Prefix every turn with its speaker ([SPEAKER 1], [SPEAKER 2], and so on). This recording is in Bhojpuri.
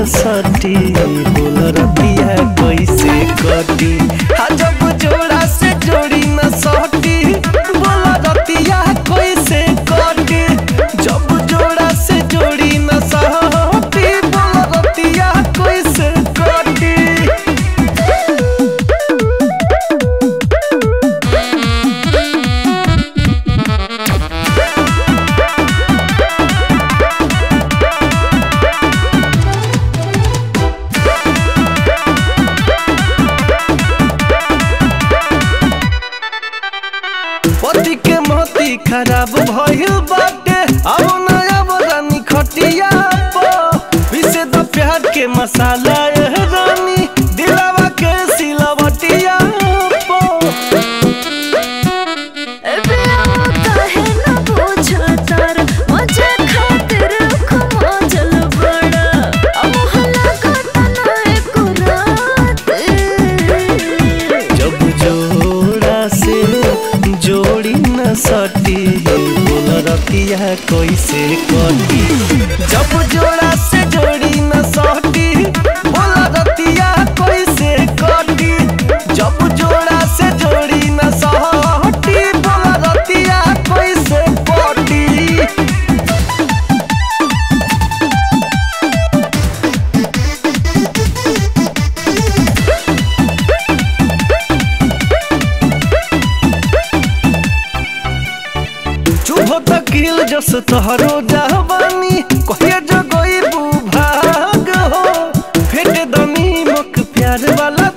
[SPEAKER 1] सटी बोल रतिया कैसे कटी हा जब जोड़ा से जोड़ी न सटी बोल रतिया कैसे कटी जब जोड़ा से जोड़ी न सटी बोल रतिया कैसे कटी पति के मोती खराब भइल बाटे अब नया बरानी खटिया पर पीसे द प्यार के मसाला ए रानी दिलावा के सिलवटिया पर
[SPEAKER 2] काहे न पूछतर मजे खातिर खमोजल बड़ा अब हला कतना एको रात
[SPEAKER 1] जब जोड़ा से जोड़ी न सटी बोल रतिया कैसे कटी जब जोड़ा से जोड़ी न सटी बोल रतिया कैसे कटी जब जोड़ा से जोड़ी न सटी बोल रतिया कैसे कटी चुभ तकील जस तोहरो जहबानी कहिए जो गई भाग हो फेट दनी मुख प्यार वाला